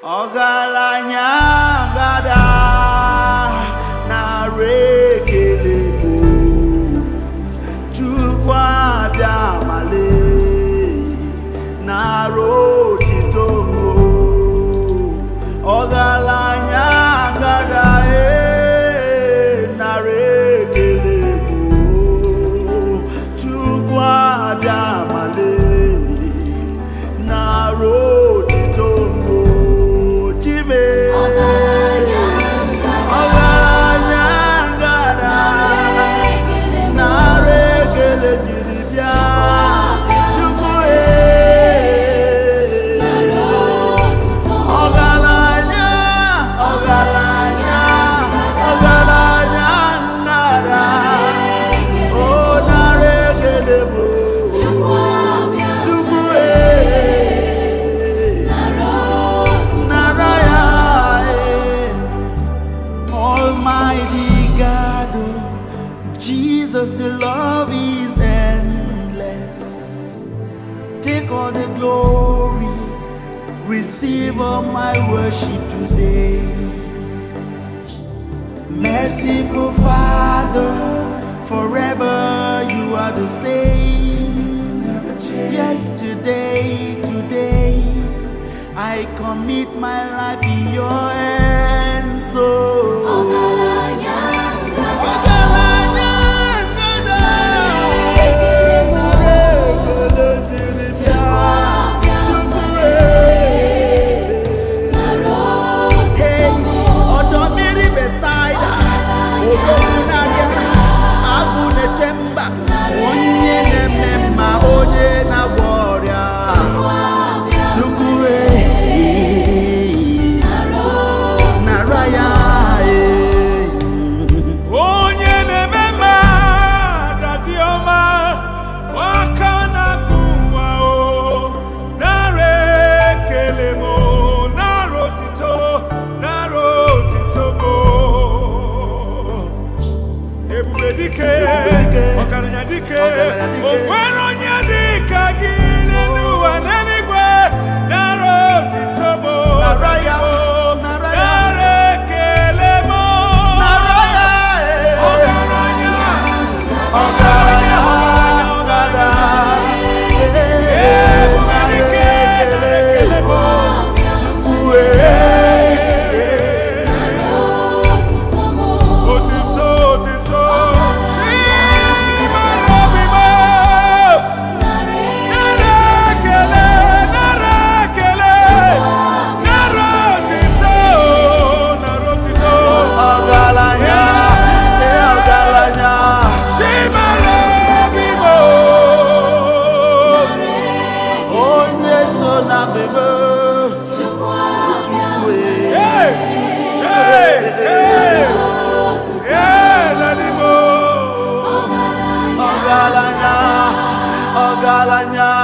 ọgaranya gada narị ekele bụ Chukwu abịa male nara otito mo ọgaranya gada e nara ekele bụ Chukwu abịa male nara otito mo chime ọgaranya gada nara ekele jiri bịa Chukwu e ọgaranya ọgaranya ọgaranya nara o nara ekele bụ Chukwu e nara ya e Almighty God, oh, Jesus, your love is endless. Take all the glory, receive all my worship today. Merciful Father, forever you are the same. Yesterday, today, I commit my life in your hands. So. Ọgaranya ngada, nara ekele dịrị bịa. Chukwu e. Hey, ọdọ mmiri Besaida, odogwu na-abịa, agwụ na-eche mba, onye na-eme mma, onye na-agwọ ọrịa. Chukwu e, nara ya e. onye na-eme mma dadi ọma aka na-akpụ nwa o nara ekele m o, nara otito nara otito m o. ebube dike Ebube dike, ọgaranya dike ọgaranya dike. o nwere onye dị ka gị n'elu ụwa n'eluigwe nara otito m o, Nara ya, o, nara ya. nara ekele m o. Nara ya e. ọgaranya Ọgaranya ngada, ee, nara ekele bụ Chukwu e. Otito, otito, Chimara obi m. Nara ekele, nara ekele, nara otito, nara otito. Ọgaranya, ee, ọgaranya. Chimara obi m. Onye so na mbebe, Chukwu e. Hey, hey, hey, hey, Daddy Mo. Ọgaranya, ọgaranya.